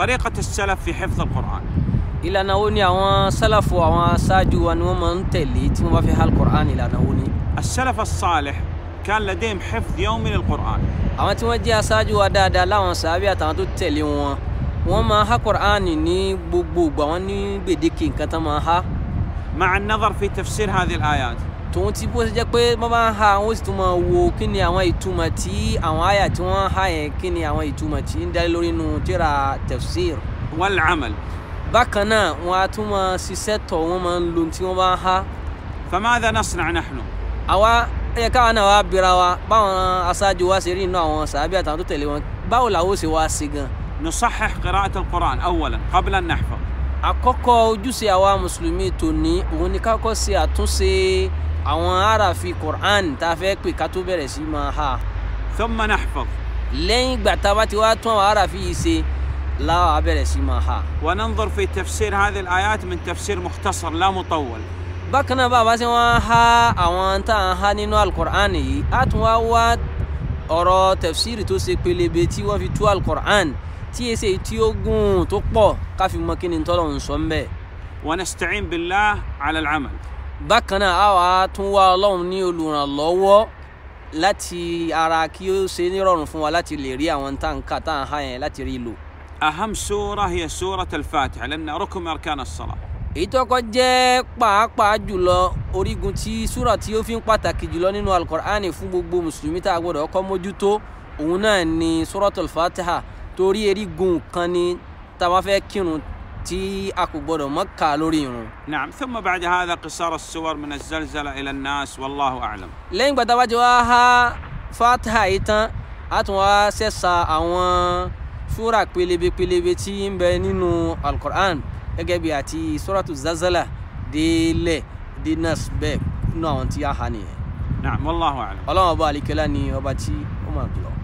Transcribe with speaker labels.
Speaker 1: طريقة السلف في حفظ القرآن
Speaker 2: ìlànà wo ni àwọn sálàfù àwọn aṣáájú wa ni wọ́n máa ń tẹ̀lé tí wọ́n bá fi hal Qur'an ìlànà wo ni.
Speaker 1: السلف الصالح كان لديهم حفظ يومي للقرآن
Speaker 2: àwọn tí wọ́n jẹ́ aṣáájú wa dáadáa láwọn sàábì àtàwọn tó tẹ̀lé wọn wọ́n máa ha Qur'an ní gbogbo ìgbà wọn ní gbèdéke nǹkan tán máa ha
Speaker 1: مع النظر في تفسير هذه الآيات
Speaker 2: tòun ti bó ṣe jẹ́ pé wọ́n bá ń ha wọ́n sì tún máa wo kí ni àwọn ìtumọ̀ tí àwọn àyà tí wọ́n ha yẹn kí ni àwọn ìtumọ̀ tí ń dálé lórí inú tíra tafsir
Speaker 1: والعمل
Speaker 2: bákan náà wọ́n á tún máa ṣiṣẹ́ tọ̀ wọ́n máa ń lo tí wọ́n bá ń ha
Speaker 1: فماذا نصنع نحن
Speaker 2: àwa ẹ káwa náà wá bira wa báwọn aṣáájú wa ṣe rí inú àwọn sàábì àtàwọn tó tẹ̀lé wọn báwo làwọn ó ṣe wá sí gan
Speaker 1: نصحح قراءة القرآن أولا قبل أن نحفظ
Speaker 2: àkọ́kọ́ ojúṣe àwa mùsùlùmí tòní òun ni ká kọ́ ṣe àtúnṣe àwọn aráàfin Qur'an tá a fẹ́ pè ká tó bẹ̀rẹ̀ sí máa ha
Speaker 1: ثم نحفظ
Speaker 2: lẹ́yìn ìgbà tá a bá ti wá tún àwọn aráàfin yìí ṣe láwa á bẹ̀rẹ̀ sí máa ha.
Speaker 1: وننظر في تفسير هذه الآيات من تفسير مختصر لا مطول
Speaker 2: bákan náà bàbá ṣe wọ́n ha àwọn tá à ń ha nínú alukur'an yìí á tún wá wá ọ̀rọ̀ tẹ̀fsírì tó ṣe pélébé tí wọ́n fi tú alukur'an tí èsè tí ó gùn tó pọ̀ káfí mọ kí ni tọ́lọ̀ ń sọ ń bẹ̀.
Speaker 1: ونستعين بالله على العمل
Speaker 2: bákan náà á wàá tún wá ọlọ́run ní olùrànlọ́wọ́ láti ara kí ó ṣe nírọ̀rùn fún wa láti lè rí àwọn tá à ń kà tá à ń ha yẹn láti rí lò.
Speaker 1: أهم سورة هي سورة الفاتحة لأنها ركن من أركان الصلاة
Speaker 2: èyí tó kọ́ jẹ́ pàápàá jùlọ orígun tí súrà tí ó fi ń pàtàkì jùlọ nínú alukur'ani fún gbogbo mùsùlùmí tá a gbọdọ̀ kọ́ mójútó òun náà ni suratul fatiha torí erigun kan ni tá a bá fẹ́ kírun tí a kò gbọdọ̀ mọ́ kà lórí irun.
Speaker 1: نعم ثم بعد هذا قصار السور من الزلزلة إلى الناس والله أعلم
Speaker 2: lẹ́yìn gbàtà bá ti wá ha fatiha yìí tán a tún wá ṣẹ̀ṣà àwọn súrà pélébé pélébé tí ń bẹ nínú alukur'an gẹ́gẹ́ bí àti suratu zazala délẹ̀ dé nas bẹ́ẹ̀ nínú àwọn tí a hà nìyẹn.
Speaker 1: نعم والله أعلم
Speaker 2: ọlọ́run ọba àlìkẹ́lá ni ọba tí ó máa jùlọ.